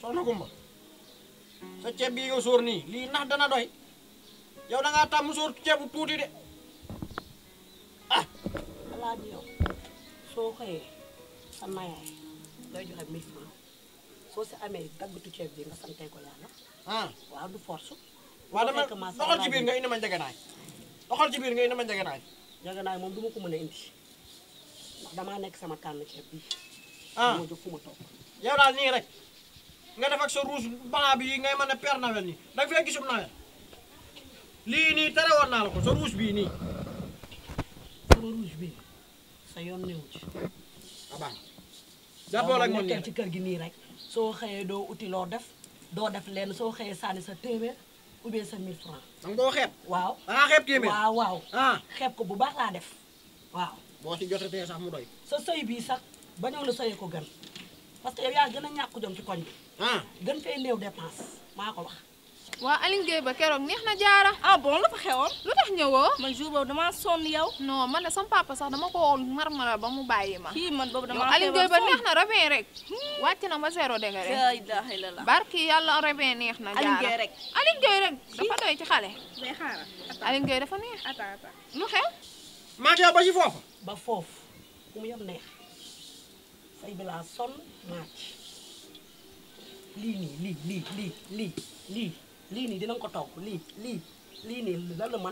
soxna Kumba sa ceeb bii nga sóor nii lii ndax dana doy yow da ngaa tàmm sóor ceebu tuuti de ah alaaji yow soo xëyee sa mayaay ngay joxe 1000 francs soo si amee daggatu ceeb bi nga santee ko yàlla ah waaw du force waa dama fekk ma sa doxal ci alaaji biir nga indi ma njëgënaay doxal ci biir nga indi ma njëgënaay jaganaay moom du ma ko mën a indi ndax damaa nekk sama tànn ceeb bi ah moo jóg fu ma toog yow daal nii rek nga def ak sa rouge blanc bi ngay mën a père Noël nii da nga fee gisub Noël lii nii tere woon naa la ko sa rouge bii nii sama rouge bi sa yoon newu ci abaa jàppoo ak man nii nekkal ci kër gi nii rek soo xëyee doo uti loo def doo def lenn soo xëyee sànni sa téeméer ou bien sa 1000 francs danga boo xeeb waaw da ngaa xeeb téeméer waaw waaw ah xeeb ko bu baax laa def waaw boo ci jotatee sax mu doy sa sëy bii sax bañoo la sëyee ko gën parce que yow yaa gën a ñàkk jom ci koñ bi ah gën fee néew dépense maa ko wax waa Aline Gueye ba keroog neex na jaara ah bon la fa xewoon lu tax ñëwoo man jour boobu damaa sonn yow non man de sama papa sax dama ko woon marmara ba mu bàyyi ma kii man boobu yow damaa Aline Gueye ba neex sonn na ravin rek wàcc na ba zéro degré la ilaha illallah barki yàlla ravin neex na Aline jaara Gueye rek. Aline Gueye rek dafa doy ci xale day xaaral Aline Gueye dafa neex attends attends lu xew maa ngi yow ba ci foofu ba foofu fu mu yem neex say bi laa sonn naaj lii nii lii lii lii lii lii lii nii dinañ ko togg lii lii lii nii lan la man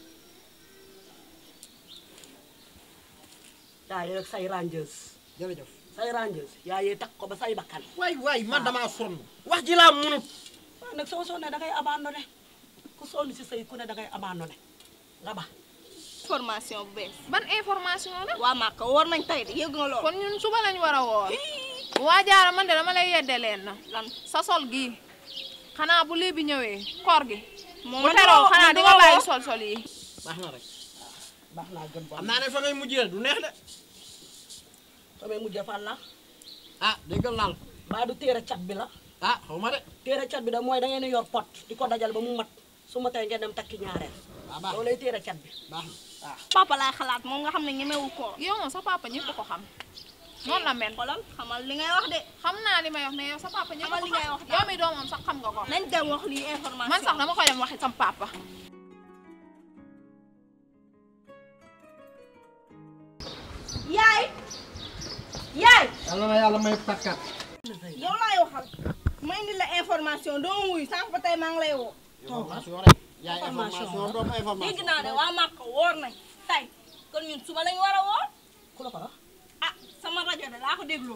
yaa yee rek say rangeuse jërëjëf say rangeuse yaa yee takk ko ba say bakkan waay waay man damaa sonn wax ji laa munut waaw nag soo sonnee da ngay abandonné ku sonn si sëy ku ne da ngay abandonné nga ba formation bu bees ban information la waa Màkka war nañ tey de yëg nga lool kon ñun suba lañ war a woor waa jaara man de dama lay yedde leen na lan sa sol gii xanaa bu lii bi ñëwee koor gi moom bu man teroo duma- xanaa man di duma nga bàyyi woo. sol sol yi baax na rek baax naa gën ba xam naa ne fa ngay mujjee du neex de samay mujjee fan la ah déggal naa la mbaa du téere cat bi la ah xaw ma de téere cat bi da mooy da ngeen di yor pot di ko dajal ba mu mat su ma tey ngeen dem takki ñaareel waaw baax loolu lay téere cat bi baax na waaw papa laay xalaat moom nga xam ne ñemewu ko yow moom sa papa ñëpp ko xam noonu la mel xoolal xamal li ngay wax de xam naa li may wax mais yow sa papa ñëpp Xamal ko li ngay xam wax yow mi doomam sax xam nga ko nañ dem wax lii information man sax dama koy dem waxi sam papa yaay yaay yàlla na yàlla may takkat yow laay waxal ma indi la information doo wuyu sànq ba tey maa ngi lay woo information rek yaay Information information doom information dégg naa ne waa Màkka woor nañ tey kon ñun suba lañ war a woor ku la ko wax ah sama rajo de laa ko dégloo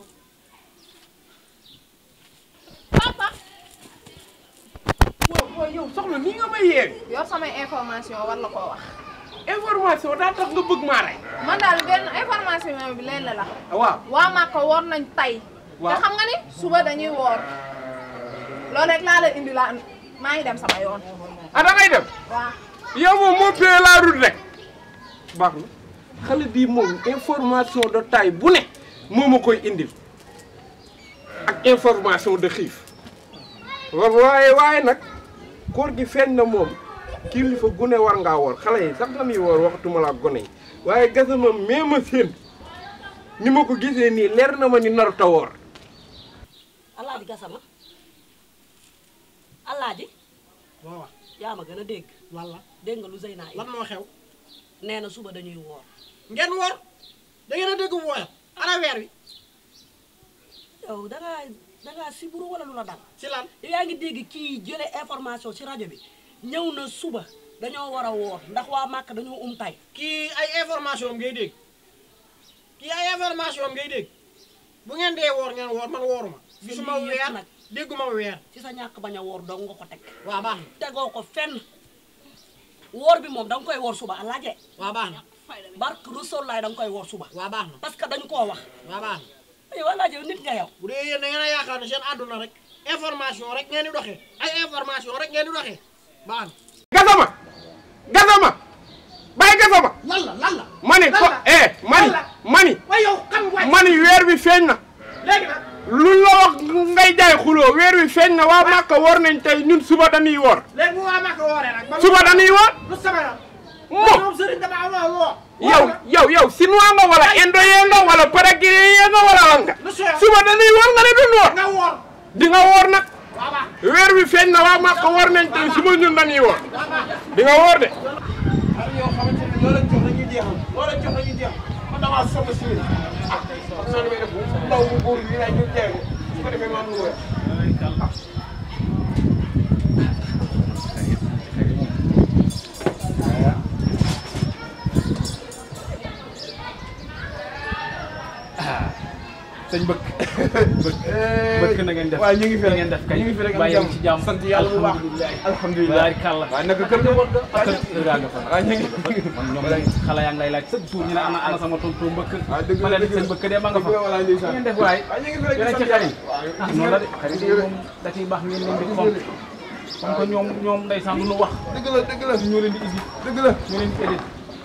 papa waaw waaw yow soxna ni nga may yeewi yor samay information war la koo wax information daa tax nga bëgg maa rey man daal benn information bi leen la la waaw waa Màkka woor nañ tey Waaw. te xam nga ni suba dañuy woor loolu rek laa la indi laa maa ngi dem sama yoon ah da ngay dem waaw yow moom moo payé la route rek baax na xale bii moom information de taille bu ne moo ma koy indil ak information de xiif wa- waaye waaye nag koor gi feeñ na moom kilifa gune war ngaa woor xale yi sax dañuy woor waxatuma la ak gone yi waaye gasama mee ma seen ni ma ko gisee nii leer na ma ni narut a woor alaaji gasama alaaji waaw waaw yaa ma gën a dégg lan la dégg nga lu Zeyna yi lan moo xew nee na suba dañuy woor ngeen woor da ngeen a dégg wooyat ana weer wi yow dangaa dangaa siburu wala lu la dal ci lan yow yaa ngi dégg kii jële information ci rajo bi ñëw na suba dañoo war a woor ndax waa Màkka dañoo um tay kii ay information am ngay dégg kii ay information am ngay dégg bu ngeen dee woor ngeen woor man wooruma gisuma lii yëpp weer nag. dégguma weer ci sa ñàkk bañ a woor dong nga ko teg waaw baax na tegoo ko fenn woor bi moom da nga koy woor suba alaaje waaw baax na barke Rasuul laay da nga koy woor suba waaw baax na parce que dañu koo wax waaw baax na yow alaaje nit nga yow bu dee yéen da ngeen a yaakaar ne seen àdduna rek information rek ngeen di doxee ay information rek ngeen di doxee baax na gasama gasama bàyyi gasama lan la lan la mani ko eh mani mani waaye yow xam waay mani weer bi feeñ na léegi nag lu la wax ngay jaay xuloo weer wi feeñ na waa Màkka woor nañ tey ñun suba dañuy woor léegi bu waa Màkka wooree nag ba suba dañuy woor lu sama yoon mo moom sëriñ dama amoo woo yow yow yow chinois nga wala indo yee nga wala paraguay yee nga wala lan nga lu sooy suba dañuy woor nga ne duñ woor nga woor di nga woor nag weer wi feeñ na waa Màkka woor nañ tey su ma ñun dañuy woor di nga woor de am yoo xamante ne loo leen jox dañuy jeexal loo leen jox dañuy jeexal man damaa soog a si yéen ah xam naa ne may def ndaw bu góor bi lay ñu jeexal su ko defee ma am lu wér sëñ bëgg bëgg na ngeen def waaye ñu ngi fi rek ngeen def kay ñu ngi fi rek am waaye jàmm ci jàmm sant yàlla bu baax alhamdulilah baari kàlla waaye naka kër ga war nga ak raa nga fa waaye ñu ngi man ñoom xale yaa ngi lay laaj chaque jour ñu ne ana ana sama tonton mbëkk waaw dëgg ma la leen dëgg sëñ la bëkk de ma nga fa dëgg la walaay ndeysaan ngeen def waay waaye ñu ngi fi rek yéen a sant ci xarit waaw ah noonu la de xarit yi moom da ciy baax ngeen leen di fonk comme que ñoom ñoom ndeysaan lu nu wax dëgg la dëgg la ñoo leen di isi dëgg la ñoo leen di édit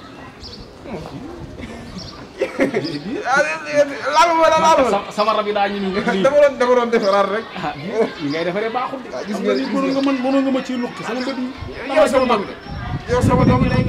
laal ma la laal ma sama sama rab yi daa ñu lii dama doon dama doon defaraat rek ah li ngay defaree baaxul de gis xam nga nga ni mënoon nga mën mënoon nga ma ciy lukki sama mbët yi yow sama doom de yow sama doom de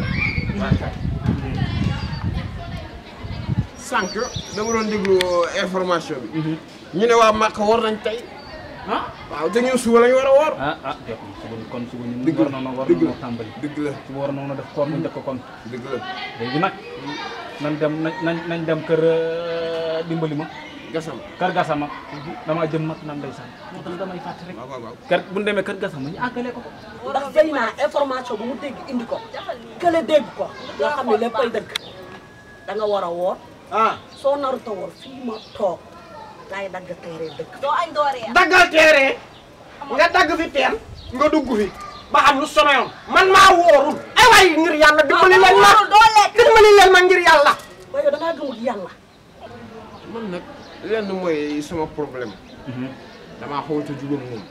sànq dama doon déglu information bi ñu ne waa Màkka war nañ tey ah waaw te ñun suba lañu war a woor ah ah jot na suba kon suba ñun Dëgg war la, na war dëgg na la. tàmbali dëgg la suba war na def koor mu njëkk kon dëgg la léegi nag nañ dem nañ nañ nañ dem kër euh, dimbali ma gasam kër gasama damaa jëm mat nan ndeysaan moo tax damay fàtte rek waaw waaw waaw kër bu ñu demee kër gasama ñu àggale ko ko ndax fay naa information bu mu dégg indi ko kële dégg ko nga xam ne léppay dëgg da nga war a woor ah soo narut a woor fii ma toog laay dagg teere dëgg doo añ doo reer daggal teere nga dagg fi teen nga dugg fi ba xam lu sama yoon man maa wóorul ay waay ngir yàlla dimbali leen ma doo lekk dimbali leen ma ngir yàlla waaye yow da ngaa gëmul yàlla man nag lenn mooy sama problème damaa xawat a jubóog moom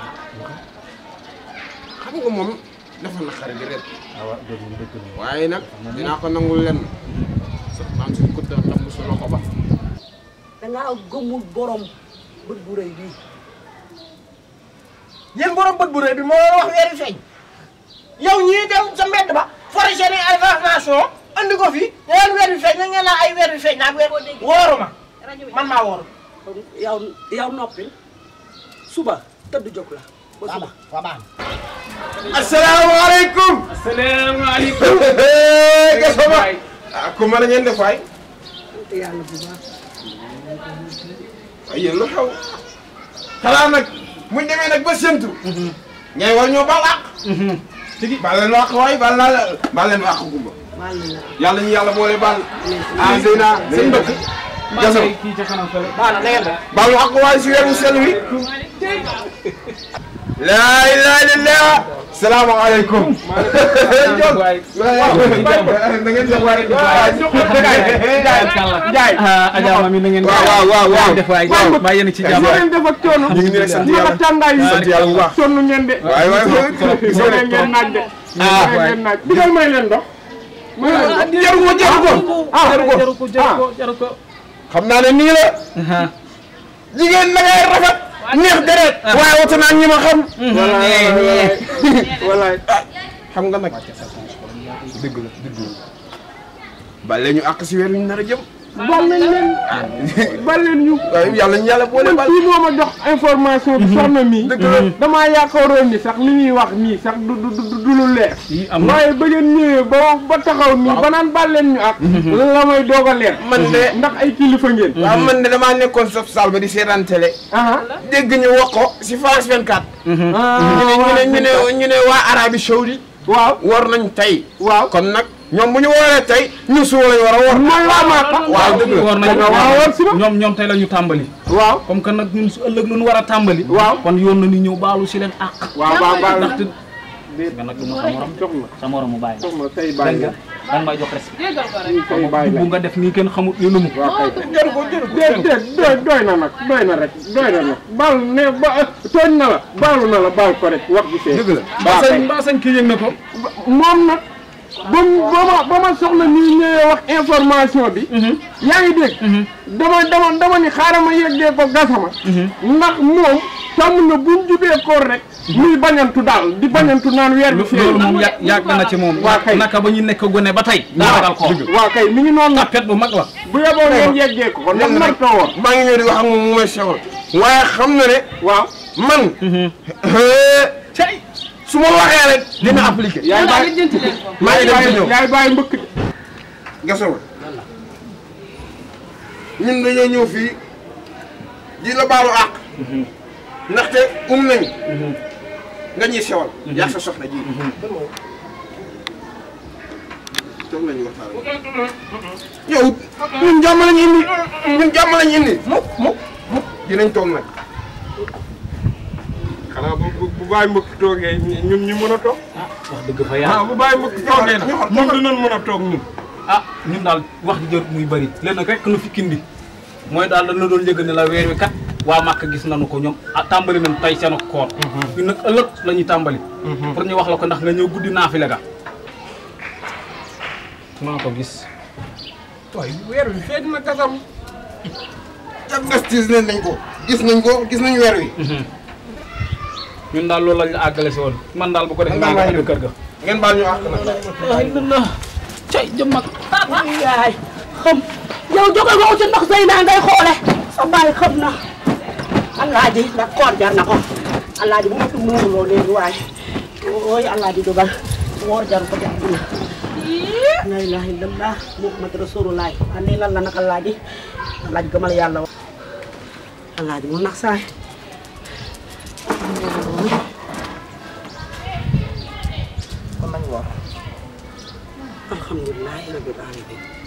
xam nga moom dafa naqari di ret waaw dëgg la dëgg la waaye nag dinaa ko nangul lenn sax naan suñ ko def ndax mosu loxo ba da ngaa gëmul borom bët bu rëy bii yéen borom bët bu rëy bi moo leen wax weeri feeñ yow ñii dem sa mbedd ba forage seen ay information andi ko fi ngeen weer bi feeñ na ngeen naan ay weer bi feeñ naa weer wóoruma rajo bi man maa wóoru kon yow yow noppi suba tëdd jóg la ba suba waa baax asalaamaaleykum asalaamaaleykum gasama ah ku mën a ngeen def waay sant yàlla bu baax ay yéen lu xew xanaa nag muñ demee nag ba séntu ngay war ñoo baal àq tigi baal leen àq waay baal naa la baal leen àq gumba maa ngi la yàlla ñu yàlla boole baal ah Zeyna seen mbëkk maa gasama ngi kii ca kanam fële baax na na ngeen def baalu àq waay si weeru sel wi laa ilaaha illallaah salaamaaleykum waay da ngeen def waay Njaay Adja Mami na ngeen waaw waaw waaw waaw def waay maa yéen ci jàmm ngeen def ak coono ñu ngi nii rek sant naka yàlla tàngaay yi sant yàlla bu baax sonn ngeen de waay waay soo leen ngeen naaj de ah ngeen naaj digal may leen ndox may leen ndox jaru ko jaru ko ah jaru ko jaru ko jaru ko jaru ko xam naa ne nii la jigéen na ngay rafet neex deret waaye wata naa ñi ma xam walaay walaay walaay xam nga nag dëgg la dëgg la bale ñu àq si weer wi ñu nar a jëm bal nañ leen bal leen ñu waaye yàlla ñu yàlla boole man bal kii moo ma jox information bi soxna mii dëgg la damaa yaakaaroon ni sax li ñuy wax nii sax du du du du lu leer yi am na waaye ba ngeen ñëwee ba ba taxaw nii ba naan bal leen ñu ak la may doog a leer man de ndax ay kilifa ngeen waaw man de damaa nekkoon sa salle ba di seetaan télé aha dégg ñu wax ko si France 24 ñu ne ñu ne ñu ne ñu ne waa Arabie Saoudi waaw war nañ tey waaw kon nag ñoom bu ñu wooree tey ñu suba lañ war a woor man laa maaka waaw dëgg la war nañu da nga war a woor si ba ñoom ñoom tey la ñu tàmbali waaw comme que nag ñun su ëllëg lu ñu war a tàmbali waaw kon yoon na ni ñëw baalu si leen àq waaw waaw waaw ndaxte nga nag du ma sa morom jox ma sa morom mu bàyyi jox ma tey dégg bàyyi nga la danga may jox respect tey bàyyi la bu nga def nii kenn xamut li lu mu waaw kay jëru ko jëru ko déet déet doy doy na nag doy na rek doy na nag baal ne ba tooñ na la baalu na la baal ko rek wax bi fee dëgg la mbaa sañ mbaa sañ kii yëg na ko moom nag ba mu ba ma ba ma soxla nii ñëwee wax information bi yaa ngi dégg dama dama dama ni xaaral ma yeggee ko gasama ndax moom tàmm na buñ jubee koor rek muy bañantu daal di bañantu naan weer bi loolu feeñ moom yà yàgg na ci moom. waa kay. naka ba ñu nekk gone ba tey. daa ragal ko waaw kay mi ngi noonu nag tapet bu mag la. bu yeboo ngeen yeggee ko kon nag Léegi nag marto woon maa ngi ñëw di wax ak moom mu may sewal waaye xam na ne waaw man cey su ma waxee rek dina appliqué yaay bàyyi maa ngi dem ci ñëw yaay bàyyi mbëkk de gasawul ñun dañoo ñëw fii di la baalu àq ndaxte um nañ nga ñuy sewal yaa sa soxna ji toog nañu waxtaan yow ñun jàmm lañu indi ñun jàmm lañu indi mukk mukk mukk dinañ toog nag xanaa bu bu bu bàyyi mbëkk toogee ñun ñu mën a toog wax dëgg fa ah yàlla. bu bàyyi mbëkk toogee nag ñoxor, ñun dinañ mën a toog ñun ah ñun daal wax ji jërut muy bëri lenn rek nu fi kindi mooy daal dañ la doon yëgal ne la weer wi kat waa Màkka gis nañu ko ñoom ah tàmbali nañ tey seen koor. ñun nag ëllëg la ñuy tàmbali. pour ñu wax la ko ndax nga ñëw guddi naafile ga. maa ko gis. waaye weer bi feeñ na gasam diagnostic nañ ko gis nañ ko gis nañ weer wi ñun daal loolu lañ la àggale si woon man daal bu ko defee maa ngi àgg kër ga. ngeen baal ñu àq nag ay na na cay jëm ak yaay xam yow jóge nga ci ndox say naa ngay xoole sa baay xam na alaaji ndax koor jar na ko alaaji bu ma fi muurloo léegi waay ooy alaaji dugal woor jar ko jar na la ilaha illallah muhammad rasulullah andi lan la nag alaaji alaaji gëmal yàlla wa alaaji mu nax saay kon nañ woor alhamdulilah rabbil alamin